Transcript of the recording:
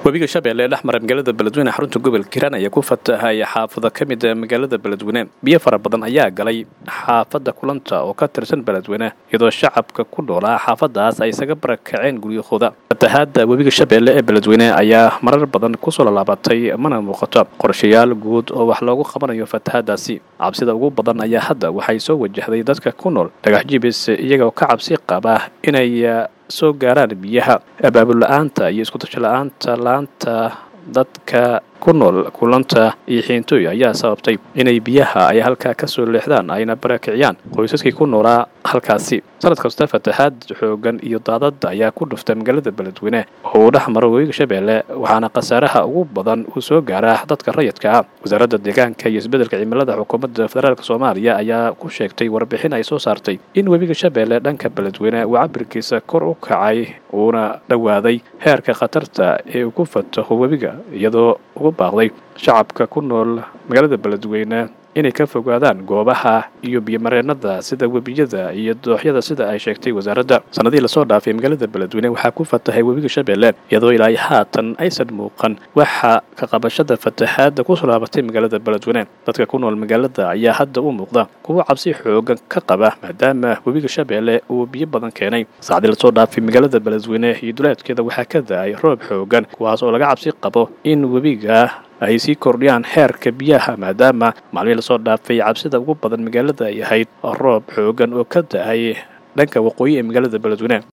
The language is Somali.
webiga shabeelle ee dhex mara magaalada beledweyne xarunta gobolka hiiraan ayaa ku fatahay xaafado ka mid a magaalada beledweyne biyo fara badan ayaa galay xaafadda kulanta oo ka tirsan beledweyne iyadoo shacabka ku noolaa xaafadaas ay isaga barakaceen guryahooda fatahaadda webiga shabeelle ee beledweyne ayaa marar badan kusoo lallaabatay mana muuqato qorshayaal guud oo wax loogu qabanayo fatahaadaasi cabsida ugu badan ayaa hadda waxay soo wajahday dadka ku nool dhagax jibis iyagoo ka cabsi qaba inay soo gaaraan biyaha abaabul la-aanta iyo iskutasho la-aanta laanta dadka ku nool kulanta iyo xiintooy ayaa sababtay inay biyaha ay halkaa kasoo leexdaan ayna barakiciyaan qoysaskii ku noolaa halkaasi sanad kasta fatahaad xoogan iyo daadada ayaa ku dhuftay magaalada beledweyne oo uu dhex maro webiga shabeelle waxaana khasaaraha ugu badan uu soo gaaraa dadka rayidka ah wasaaradda deegaanka iyo isbeddelka cimilada xukuumadda federaalk soomaaliya ayaa ku sheegtay warbixin ay soo saartay in webiga shabeelle dhanka beledweyne uu cabirkiisa kor u kacay uuna dhowaaday heerka khatarta ee uu ku fataho webiga iyadoo ugu baaqday shacabka ku nool magaalada beledweyne inay ka fogaadaan goobaha iyo biyomareenada sida webiyada iyo dooxyada sida ay sheegtay wasaaradda sanadihii lasoo dhaafay magaalada beledweyne waxaa ku fatahay webiga shabeelle iyadoo ilaa haatan aysan muuqan waxa ka qabashada fatahaadda kusoo laabatay magaalada beledweyne dadka ku nool magaalada ayaa hadda u muuqda kuwo cabsi xoogan ka qaba maadaama webiga shabeelle uu biyo badan keenay saacdii lasoo dhaafay magaalada beledweyne iyo duleedkeeda waxaa ka da-ay roob xoogan kuwaas oo laga cabsi qabo in webiga ay sii kordhiyaan heerka biyaha maadaama maalmihii lasoo dhaafay cabsida ugu badan magaalada ay ahayd roob xoogan oo ka da-ay dhanka waqooyi ee magaalada beledweyne